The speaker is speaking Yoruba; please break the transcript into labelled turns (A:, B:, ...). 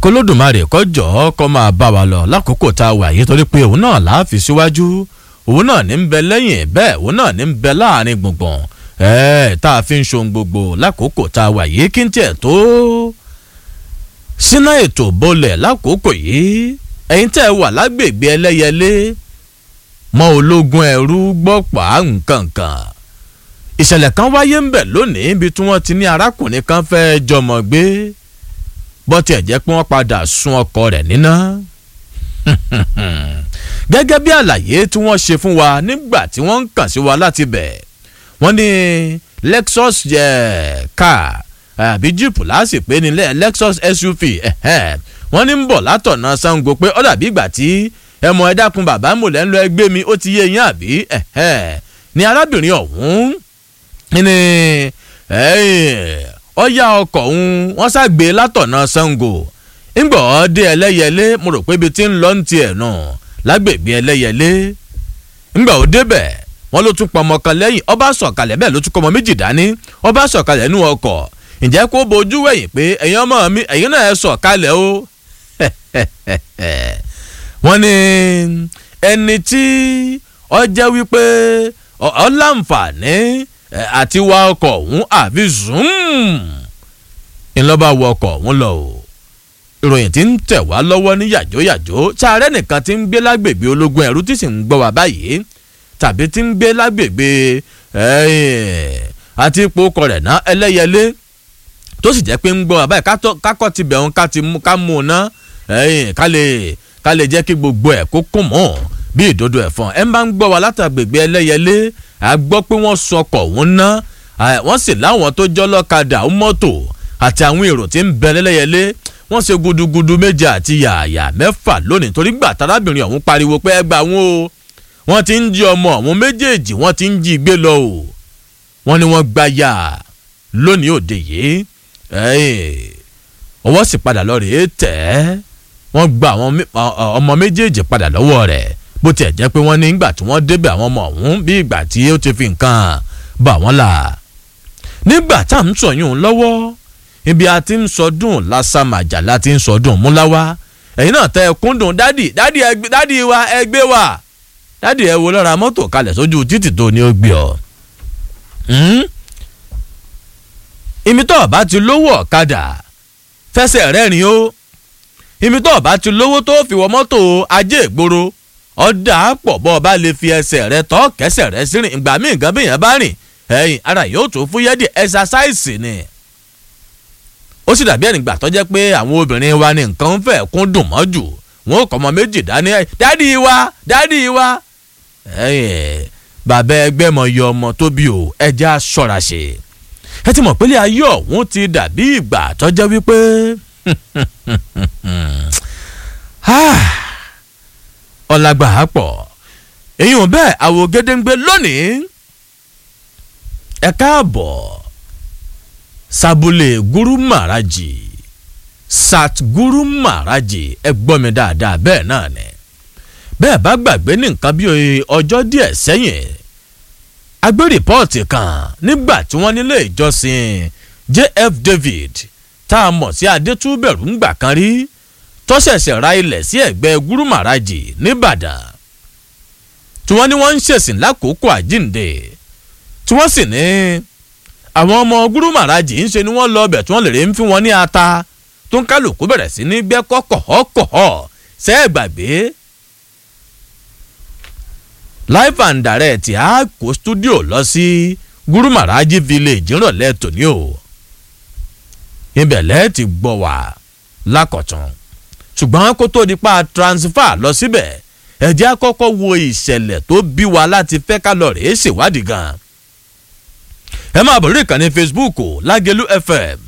A: kólódùmarè kọjọ́ kọ́ máa bá wa lọ lákòókò tá a wà yìí torí pé òun náà là á fi síwájú òun náà ní ń bẹ lẹ́yìn bẹ́ẹ̀ òun náà ní ń bẹ láàrin gbùngbùn ẹ̀ẹ́ tá a fi ń ṣohun gbogbo lákòókò tá a wà yìí kí n tiẹ̀ tó síná ètò bolẹ̀ lákòókò yìí ẹ̀yin tẹ́ ẹ wà lágbègbè ẹlẹ́yẹlé mọ́ ológun ẹ̀rú gbọ́pà nǹkankan ìṣẹ̀lẹ̀ kan wáyé ń bẹ̀ lónìí ibi tí wọ́n ti ní arákùnrin kan fẹ́ jọmọ gbé bó tiẹ̀ jẹ́ pé wọ́n padà sun ọkọ rẹ̀ níná gẹ́gẹ́ bí àlàyé tí wọ́n ṣe fún wa nígbà tí wọ́n ń kàn sí wa láti bẹ̀ wọ́n ní Lexus car àbí jíìpù láàsì pé ní Lexus SUV wọ́n ní ń bọ̀ látọ̀nà Ṣàngó pé ó dàbí ìgbà tí ẹmọ ẹ dákun bàbá mòlẹ́ ń lọ ẹgbẹ́ mi ó ti yé yín àbí ní arábìnrin ọ̀hún ní ọ̀yà ọkọ̀ ọ̀hún wọ́n ṣàgbé látọ̀nà Ṣàngó ńgbọ̀ ọ́ dé ẹlẹ́yẹlé mo rò pé ibi tí ń lọ ń tiẹ̀ nù lágbègbè ẹlẹ́yẹlé ńgbà ó débẹ̀ wọ́n ló tún pọmọ kan lẹ́yìn ọba sọ̀kalẹ̀ bẹ́ẹ̀ ló tún pọmọ méjì dání ọba sọ̀kalẹ̀ nú ọkọ̀ ǹjẹ́ kó bojú wẹ̀yìn pé ẹ̀yin ọmọ mi ẹ̀yin náà ẹ sọ̀kalẹ̀ o wọ́n ní ẹni tí ọ jẹ́ wípé ọ láǹfààní àti wa ọkọ̀ ọ̀hún àfi zoom ńlọ́ba wọ ọkọ̀ ọ̀hún lọ o ìròyìn tí ń tẹ̀ wá lọ́wọ́ ní yàjóyàjó sáré nìkan tí ń gbé lágbègbè ológun ẹ̀rú tí sì ń gbọ́ wá báyìí tàbí tí ń gbé lágbègbè àti ipò ọkọ̀ rẹ̀ ná ẹlẹ́yẹlé tó sì jẹ́ pé ń gbọ́ wá báyìí kákọ́ ti bẹ̀ wọn ká mú un ná ká lè ká lè jẹ́ kí gbogbo ẹ̀ kó kún mọ́ bí ìdodo ẹ̀fọn ẹ̀ máa ń gbọ́ wa látàgbègbè ẹlẹ́yẹlé a gbọ́ pé wọ́n sọkọ̀ òun ná wọ́n sì láwọn tó jọ́ lọ́kadà mọ́tò àti àwọn èrò tí ń bẹ lẹ́lẹ́yẹlé wọ́n ṣe gudugudu méje àti yààyà mẹ́fà lónìí torí gbà tarábìnrin ọ̀hún pariwo pé ẹ gbà wọn o wọ́n ti ń jí ọmọ àwọn méjèèjì wọ́n ti ń jí gbé lọ o wọ́n ní wọ́n gba yà lónìí òde yìí ọwọ́ sì padà lọ rèé tẹ̀ ẹ́ wọ́n gba àwọn ọmọ méjèèjì padà lọ́wọ́ rẹ̀ bó tiẹ̀ jẹ́ pé wọ́n ní ìgbà tí wọ́n débẹ̀ àwọn ọmọ ọ̀hún bí ìgbà tí ó ti fi nǹkan bà wọ́n là nígbà tá à ń sọyún lọ́wọ́ ibi a ti ń sọdún lásàmàjà la ti ń sọdún múláwá ẹ̀yin náà tẹ ẹkún dùn dádì dádì dádì wa ẹ gbé wa dádì ẹ wo lọ́ra mọ́tò kalẹ̀ sójú títì tó ní ó gbé ọ. ìmí tó ọba ti lówó ọ̀kadà fẹsẹ̀ rẹ́rìn o ìmí tó ọba ti lówó tó fi wọ mọ́tò ajé ìgboro ọ̀dà pọ̀ bọ́ ọba lè fi ẹsẹ̀ rẹ tọ́ kẹsẹ̀ rẹ sí rìn ìgbà míì nǹkan bí yẹn bá rìn ẹ̀yìn ara yóò tó fúyẹ́ díẹ̀ ẹ̀sásáìsì ni ó sì dàbí ẹnìgbà tó jẹ́ pé àwọn obìnrin wa ní nǹkan ń fẹ́ kún dùn mọ́ jù wọn ò kọ́ ọmọ méjì dání dádì wa dádì wa bàbá ẹgbẹ́ mọ̀ yọ ọmọ tó bí o ẹja ṣọ́ra ṣe ẹ ti mọ̀ pé ilé ayé ọ̀hún ti dàbí ìgbà tó jẹ́ wípé ọ̀làgbà á pọ̀ èyí ò bẹ́ẹ̀ àwò gédéǹgbé lónìí ẹ káàbọ̀ sabule guru maraji sat guru maraji ẹ gbọ́ mi dáadáa bẹ́ẹ̀ náà ni bẹ́ẹ̀ bá gbàgbé ní nǹkan bí ọjọ́ díẹ̀ sẹ́yìn a gbé rìpọ́ọ̀tì kan nígbà tí wọ́n nílé ìjọsìn jf david tá a mọ̀ sí adétúbẹ̀rù ńgbà kan rí tó ṣẹ̀ṣẹ̀ ra ilẹ̀ sí ẹ̀gbẹ́ guru maraji nìbàdàn tí wọ́n ní wọ́n ń ṣèsìn lákòókò àjíǹde tí wọ́n sì ní àwọn ọmọ gúrú màrájì ń ṣe ni wọ́n lọ ọbẹ̀ tí wọ́n lè rí ń fi wọn ní ata tó ń kálukú bẹ̀rẹ̀ sí ní gbẹ́ kọ́kọ̀ọ́kọ̀ọ́ ṣe é gbàgbé. live and direct á kó studio lọ sí gúrú màrájì village ńrọ̀lẹ́ tòní o ibẹ̀ lẹ́ẹ̀ ti gbọ́ wá lákọ̀tún ṣùgbọ́n kó tó di pa transfer lọ síbẹ̀ ẹ jẹ́ àkọ́kọ́ wo ìṣẹ̀lẹ̀ tó bí wa láti fẹ́ ká lọ rèé ṣèwádìí gan-an ẹ máa bọ̀ lórí ìkànnì facebook lágẹ̀lú fm